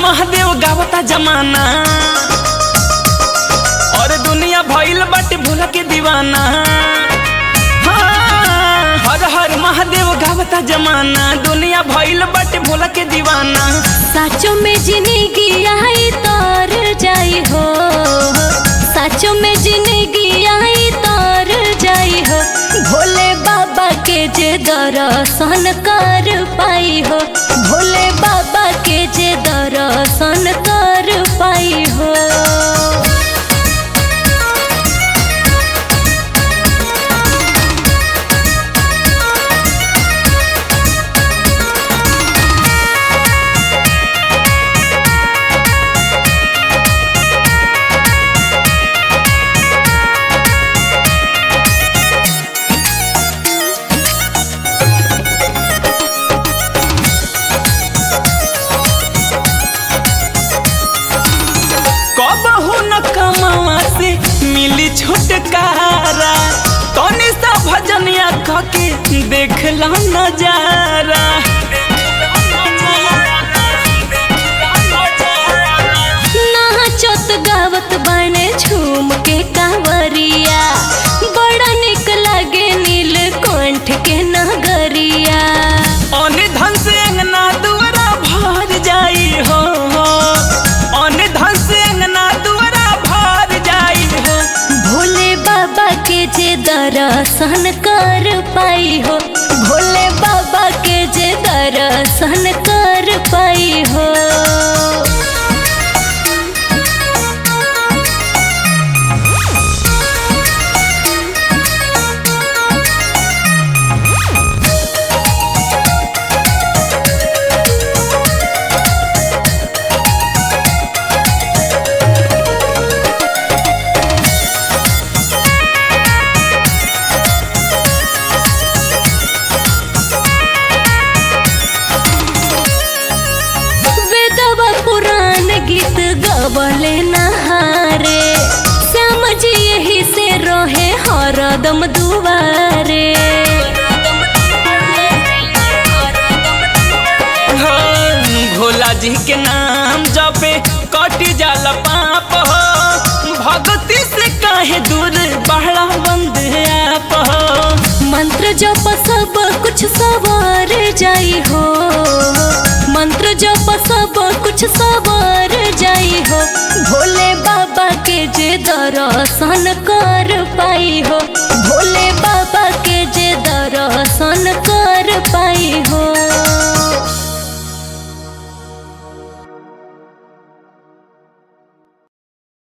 महादेव गावता जमाना और दुनिया भइल बाटे भोला के दीवाना हाँ, हर हर महादेव गावता जमाना दुनिया भइल बाटे भोला के दीवाना साचो में जिंदगी आई तर जाई हो साचो में जिंदगी आई तर जाई हो भोले बाबा के जे दर्शन कर पाई हो भोले बाबा के जे दर्शन कर पाई हो कबहू न कमावा से मिली छुटकारा तनी सा भजनिया कके देखला नजारा नाचत गावत बने झूम के कांवरिया बड़ा निक लागे नील कंठ के नगरिया अने धन से अंगना दुआरा भर जाई हो अने धन से अंगना दुआरा भर जाई हो भोले बाबा के जे दर्शन कर पाई हो भोले बाबा के जे दर्शन कर पाई हो वेदवा पुराण गीत गवले नहारे श्याम जी यही से रहे हरदम दुआरे हाँ, भोला जी के नाम जपे कटी जाला पाप हो भक्ति से काहे दूर बहला बंद आप हो मंत्र जप सब कुछ सवार जाई हो मंत्र जप सब कुछ सवार जाई हो भोले बाबा के जे दर्शन कर पाई हो भोले